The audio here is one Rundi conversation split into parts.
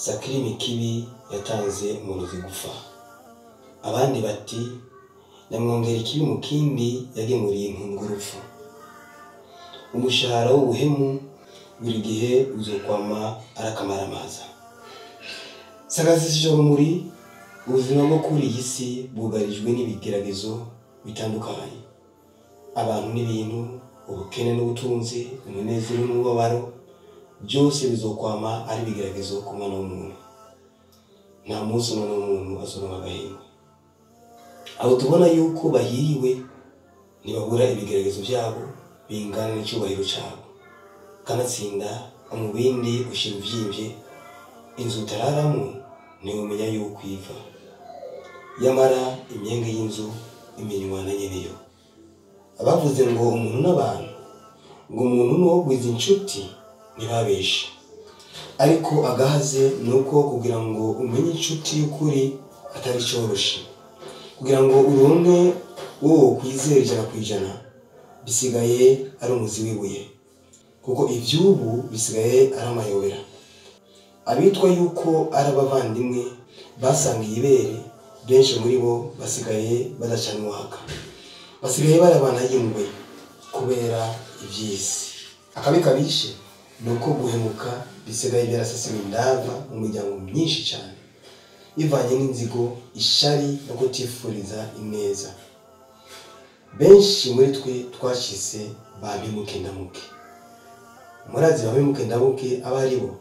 sakirimi kibi yatanze umurozi gupfa abandi bati nyamwongera ikibi mu kindi yagemuriye inkungu urupfu umushahara w'ubuhemu buri gihe uzokwama arakamaramaza sagazisije urumuri ubuzima bwo kuri iyi si bwugarijwe n'ibigeragezo bitandukanye abantu n'ibintu ubukene n'ubutunzi umunezero n'umubabaro byose bizokwama ari ibigeragezo ku mwana w'umuntu nta munsi umwana w'umuntu azoronka agahenge abo tubona yuko bahiriwe ntibabura ibigeragezo byabo bingana n'icyubahiro cyabo kanatsinda umubindi ushyira ubyibye inzu utararamo ntiwumenya yuko iva yamara imyenge y'inzu imenywa na nyeneyo abavuze ngo umuntu n'abantu ngo umuntu ni uwo gwiza inshuti ntibabeshe ariko agahaze ni uko kugira ngo umenye inshuti y'ukuri atari cyoroshe kugira ngo uronke uwo kwizera ijana ku ijana bisigaye ari umuzi w'ibuye kuko iby'ubu bisigaye ari amayobera abitwa yuko ari abavandimwe basangiye ibere benshi muri bo basigaye badacana uwaka basigaye barabana y'ingwe kubera iby'isi akabi kabishe ni uko guhemuka bisigaye byarasasiwe indava mu miryango myinshi cyane bivanye n'inzigo ishari no kutifuriza ineza benshi muri twe twashyize ba mpemuke ndamuke murazi ba mpemuke ndamuke aba ari bo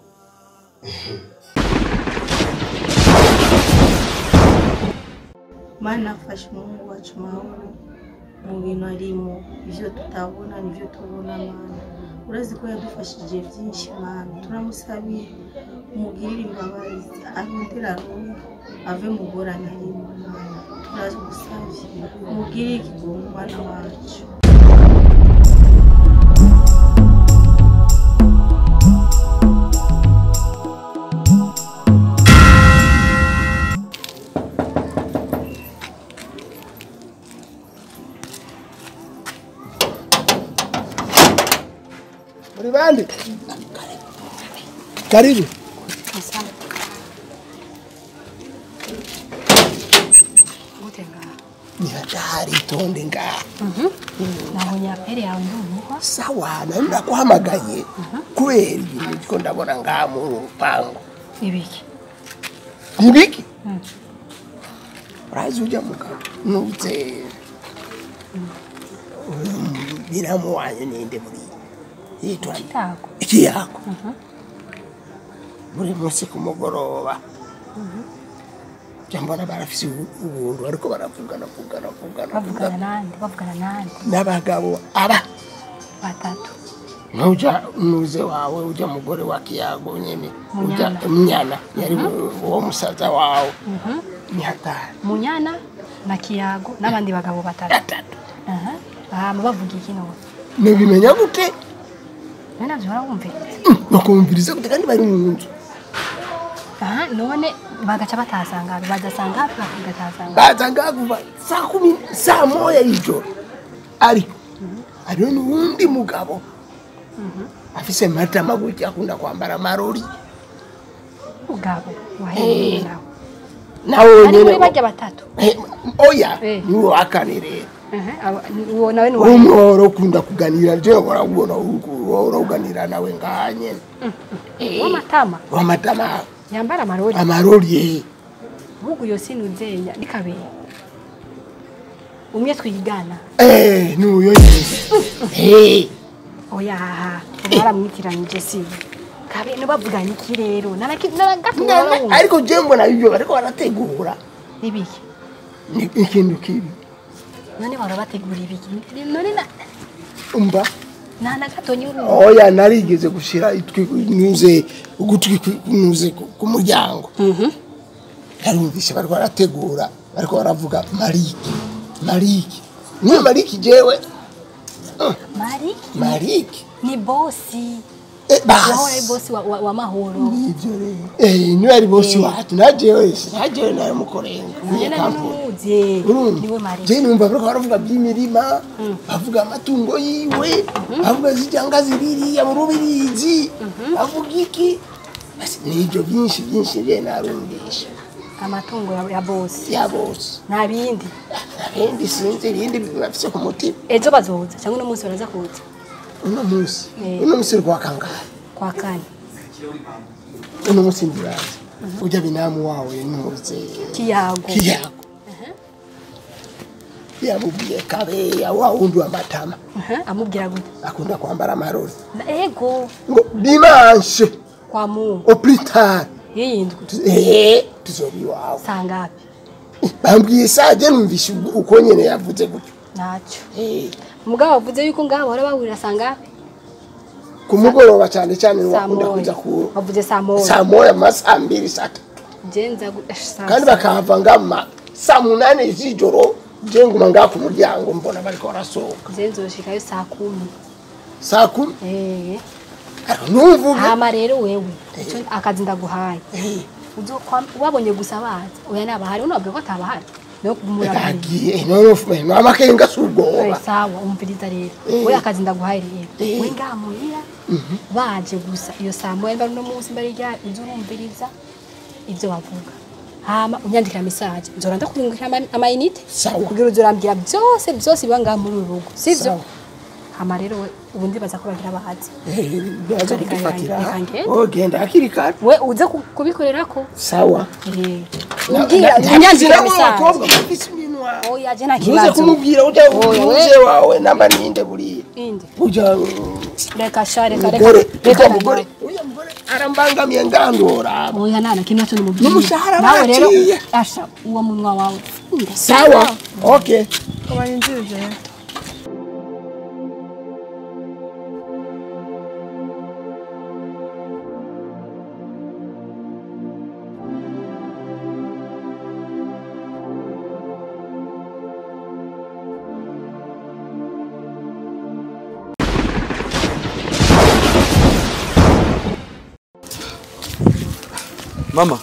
mana afashe umuhungu wacu mahoro mu bintu arimo ibyo tutabona nibyo tubona mana urazi ko yadufashije byinshi mana turamusabiye umugirire imbabazi arondera aronke ave mu ngorane arimo mana turagusabye umugirire ikigongo mwana wacu muri bande karibu ni hatari tonde ngaha nabonye aperi yawe ndumva sawa nari ndakuhamagaye kubera ibintu ndiko ndabona ngaha mu rupangu ibiki nibiki urazi ujya mugabo nuze biramu wanyu ninde muri yitwa nde? tago ikiyago buri munsi ku mugoroba jya mbona barafise ubuntu ariko baravugana vugana vugana bavugana vugana nande bavugana nande n'abagabo aba batatu nuja nuze wawe uja mugore wa kiyago nyene uja Munyana. mnyana yari uwo musaza wawe ni hatari munyana na kiyago n'abandi bagabo batatu gatatu aha hama bavuga iki none nibimenya gute none navyo barabumviriza bakumviriza gute kandi bari mu nzu aha none bagaca batasanga badasanga hafi bakagasanga baza ngaha kuva saa kumi saa moya y'ijoro ariko hariho n'uwundi mugabo afise matama gutya akunda kwambara amarori mugabo wahereye nawe nawe ari muri wenyene barya batatu Eh, oya Eh. niwo wakane rero aha aba- ni- uwo nawe ni uwa umworo ukunda kuganira jewe urabona uhora uganira nawe ngaha nyene Eh, w'amatama wamatama yambara amarori amarori eh. ahubwo iyo sinuzenya ni kabiri umwe twigana Eh, nuyo nyene Eh, oya haha baramwitiranyije si kabiri bavuganye iki rero naraki- naragato na- na- narabumva ariko jewe mbona ibyo bariko barategura ibiki ni ikintu kibi none bahora bategura ibiki none na umva nta na gato nyuru oya narigeze gushira itwi nuze ugutwi ku- nuze ku ku muryango narumvise bariko barategura bariko baravuga mariki mariki niyo mariki jewe mari mariki ni bosi Eh, wahora ari basi bosi wa, wa, wa mahoro nivyo rero eh niwe ari bosi wacu najewe najewe naramukorenga njye nari numuzi niwe mari je numva bariko baravuga by'imirima bavuga amatungo yiwe bavuga zijanga ziririya mu rubirizi bavuga iki Basi nibyo byinshi byinshi rero narumvisha amatungo ya- ya bose ya bose nta bindi ibindi sinzi ibindi bafise ku mutima ejo bazoza cyangwa uno munsi baraza kuza uno munsi Eh. uno munsi rwa kangahe kwa kane uno munsi ndibaza ujya binamu wawe ntuze kiyago kiyago yamubwiye kabeya wa wundi w'amatama Aha, amubwira gute akunda kwambara amarori Na- ego ngo dimanche kwa mungu au plus tard yiyindwi eh tuzoba iwawe saa ngapi bambwiye saje numvishe uko nyene yavuze gutyo ntacyo Eh, umugabo wavuze yuko ngaho bahora bahurira saa ngapi ku mugoroba cyane cyane saa wakunda kuza moya ku wavuze saa moya saa moya mu masaha mbiri saa tatu genza gu- eh, saa kandi sita. bakahava ngama saa munani z'ijoro je nguma ngaha ku muryango mbona bariko barasohoka je nzoshikayo saa kumi saa kumi Eh. ariko ntumvuge hama rero wewe icyo akazi ndaguhaye Eh, Uzokwa- wabonye gusa baza oya nabahari unabwira ko atabahari no kumurabira kagiye none no amakenga si ubwoba sawa umviriza rero Eh. we akazi ndaguhaye rero Eh. we ngaha muhira baje gusa iyo saa moya mbari uno munsi mbari rya uza urumviriza ibyo bavuga hama unyandikira mesaje nzora ndakurungikira ama- amayinite Sawa. kugira uzorambwira byose byose biba ngaha muri uru rugo sivyo Sawa. hama rero we ubu ndibaza ko bagira bahazi Eh, baza Reka kudufatira reka ngende. oh genda hakiri kare we uze ku- kubikorerako sawa Eh. Na- umbwira na- unyandikira ntabwo mesaje abakobwa bafise iminwa oya je nta ntuze kibazo kumubwira ujya Oya, we. uze wawe namba ninde buriya inde ujya reka sha reka reka umugore reka ujya na mugore nawe. ujya mugore arambangamiye ngandora oya nana kimwe cyo nimubwire N'umushahara nawe rero baciye. asha uwo munwa wawe sawa okay mama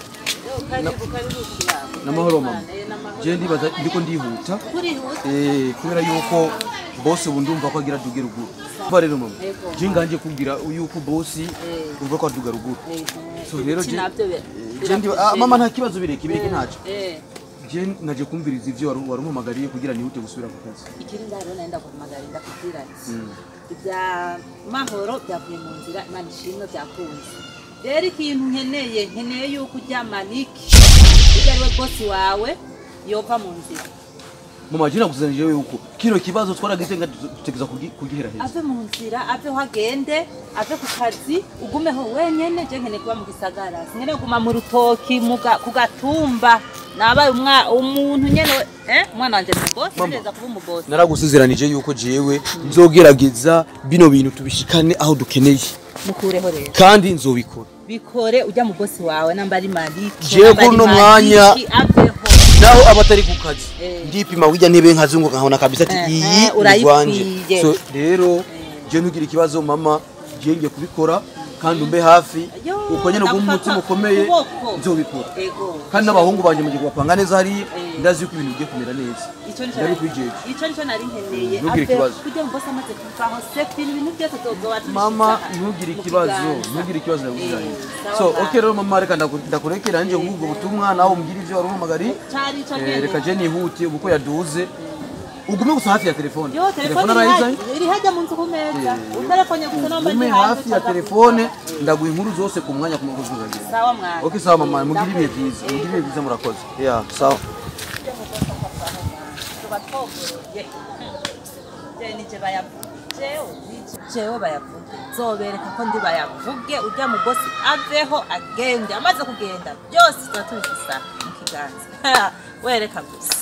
namahoro mama je ndibaza ndiko ndihuta eh kubera yuko boss ubu ndumva ko agira duge ruguru umva rero mama je nganje kubwira yuko boss umva ko aduga ruguru so rero je je ndiba ah, mama nta kibazo bireke bireke ntaco je naje kumviriza ivyo wari wari umpamagariye kugira nihute gusubira ku kazi ikiri ndaro naenda kuhamagara kubwira ati ibya mahoro byavuye mu nzira imana ishimwe byakunze rero ikintu nkeneye nkeneye yuko ujya maniki ujya ariwe bosi wawe yova mu nzira mama je nakuzanije yuko kino kibazo twaragize nga tutegeza kugihera heza ave mu nzira ave aho agende ave ku kazi ugumeho wenyene je nkeneye kuba mu gisagara sinkeneye kuguma mu rutoki mu ga- ku gatumba nabaye umwa- umuntu nyene we- eh umwana wanje ni bosi Mama. neza kuba umubosi naragusezeranije yuko jewe nzogerageza bino bintu tubishikane aho dukeneye mukureho rero kandi nzobikora bikore ujya mu bosi wawe namba ari maliki Jewe namba ari kuno Maliki, mwanya- aveho naho aba atari ku kazi Eh. ndipima wirya ntebe nkazunguka nkabona kabisa ati Eh, iyi eh, ni urayikwiye. rwanje so rero je ntugire ikibazo mama je ngiye kubikora kandi umbe hafi Yo, uko nyene uguma umutima ndagufata ukomeye ukuboko. nzobikora ego kandi n'abahungu banje mugiye kubapanga neza hariya Eh. ndazi yuko ibintu bigiye kumera neza icyo nicyo Ndari nari- kwijeje. icyo nicyo nari nkeneye Ntugire Ave- ikibazo. kugira ngo bose amaze kuvaho sefu ibintu byose tuzoba tubishyize mama aha ntugire mu ikibazo kiganza. ntugire ikibazo ndakubwiranye Eh, sawa so mama. okay rero mama reka ndaku- ndakurekera nje nk'ubwo butumwa nawe umbwire ivyo wari umpamagariye Cari ico Eh, nyene. reka je nihute ubu ko yaduze ugume gusa hafi ya telefone yo telefone iri arayizanye hajya- iri hajya mu nzu ku meza utelefone gusa nomba ugume ndi hanze hafi ya ucaza- telefone ndaguha inkuru zose ku mwanya ku mukozi uzagira sawa mwana okay sawa mama mugire ibihe byiza mugire ibihe byiza murakoze yeah sawa tuba twogoroye je nije bayavuge jewe nije jewe bayavuge zobereka ko ndi bayavuge ujya mu bosi aveho agende amaze kugenda byose tuba tubifisa mu kiganza wereka gusa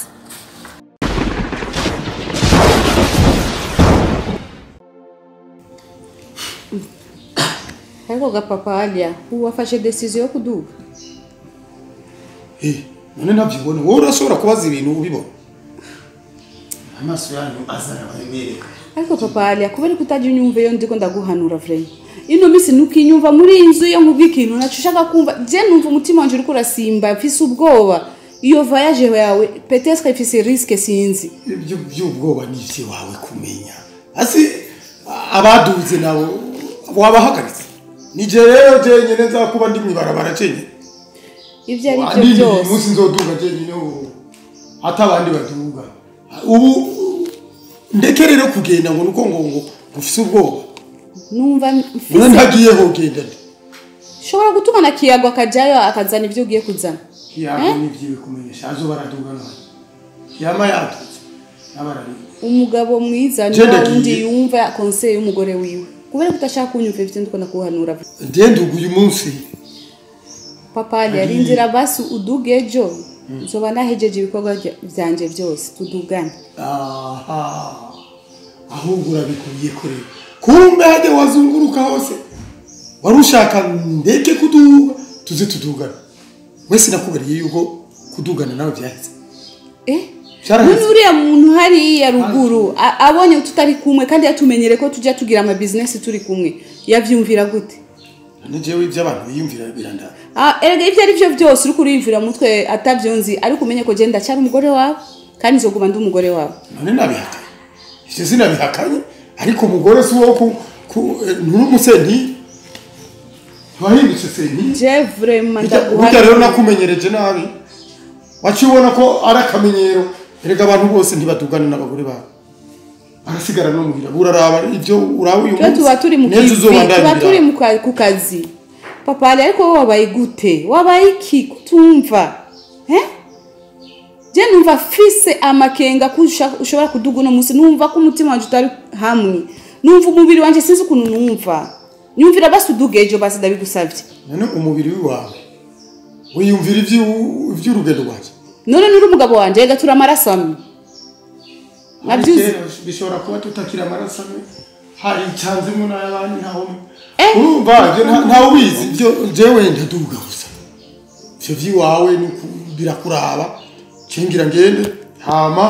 ariko gapapa aliya ubu wafashe desiziyo yo kuduga Eh, none ntabyibona wowe urashobora kubaza ibintu ubibona amaso yanyu azana abayemereka ariko papa aliya kubera ko utajya unyumva iyo ndiko ndaguhanura vrema ino minsi ntukinyumva muri iyi nzu iyo nkubwa ikintu nacyo ushaka kumva je numva umutima wanje uriko urasimba mfise ubwoba iyo voyage yawe petetre ifise risque sinzi ibyo by'ubwoba ni iwawe kumenya asi abaduze nabo wabahagaritse nije rero jenyine nzakuba ndi mwibarabara jenyine ibyo ari byo Wanini, uyu byose munsi nzoduga jenyine ubu hata abandi baduga ubu ndeke rero kugenda ngo nuko ngo ngo ufise ubwoba numva none mfise ntagiyeho genda ndi ushobora gutuma na kiyago akajyayo akazana ibyo ugiye kuzana yago nivyiwe kumenyesha azo baraduga none yama yatutse n'abarari umugabo mwiza ni Je wa ndagiye. wundi yumva konseye y'umugore wiwe kubera ko udashaka kunyumva ibyo ndikunda kuhanura ndenduga uyu munsi papa yarindira basi uduge ejo nzoba nahejeje ibikorwa bya- vyanje byose tudugane aha ahubwo urabikuye kure kumbe hajya wazunguruka hose wari ushaka ndeke kuduga tuze tudugana wese nakubariye yuko kudugana nawe byahise eh Vyaraheze. none uriya muntu hariya ruguru a- abonye tutari kumwe kandi yatumenyere ko tujya tugira ama business turi kumwe yavyumvira gute none jewe iby'abantu biyumvira birandara Ah, erega ibyo ari byo byose uri kuriyumvira mu mutwe atavyo nzi ariko umenye ko je ndacyari umugore wawe kandi nzoguma ndi umugore wawe none nabihakanye ivyo sinabihakanye ariko umugore si wo ku ku- eh, nturi umusenti ntiwahindutse senti je vraiment burya burya rero ndaguha nakumenyereje nabi waciye ubona ko ari akamenyero erega abantu bose ntibadugana n'abagore babo barasigara no muhira uraraba ibyo uraba uyu twe tuba turi mu n'ejo kivi uzoba tuba ndabira. turi mu ka- ku kazi papa ari ariko wowe wabaye gute wabaye iki kutumva eh je numva fise amakenga ko usha- ushobora kuduga uno munsi numva ko umutima wanje utari hamwe numva umubiri wanje sinzi ukuntu numva nyumvira basi uduge ejo basi ndabigusavye none umubiri wawe wiyumvira iby'u- iby'urugendo rwawe none nuri umugabo wanje rega turi amaraso amwe nabyuzi Kera bishobora kuba tutakira amaraso amwe hari icyanzemo n'ay'abandi ntawe Eh. urumva ibyo nta- ntawe ubizi ibyo jewe ndaduga gusa ivyo vy'iwawe ni ku- birakuraba cingira ngende hama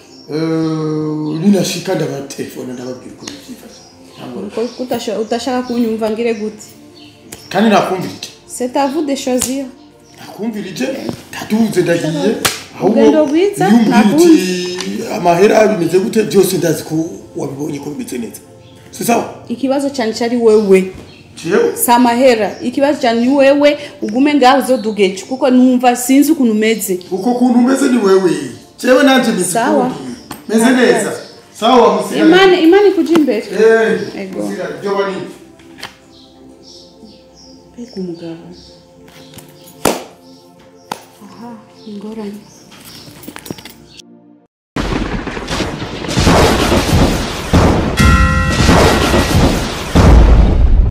eh, ninashika ndabatelefona ndababwira uko bivyifashe Ntabwo- Ko utasha- utashaka kunyumva ngire gute kandi nakumvirije c'est à vous de choisir nakumvirije ndaduze ndagiye ahubwo Urugendo rwiza, iyo umbwira nakumva. uti amahera bimeze gute byose ndazi ko wabibonye ko bimeze neza si sawa ikibazo cyane cyari wewe jewe si amahera ikibazo cyane ni wewe ugume ngaho uzodugeje kuko numva sinzi ukuntu umeze uko kuntu umeze ni wewe jewe nanje meze Sawa. ukundi. meze neza sawa musigare imana imana ikuja imbere Eh, Ego. musigare byo bani mbega umugabo aha ingorane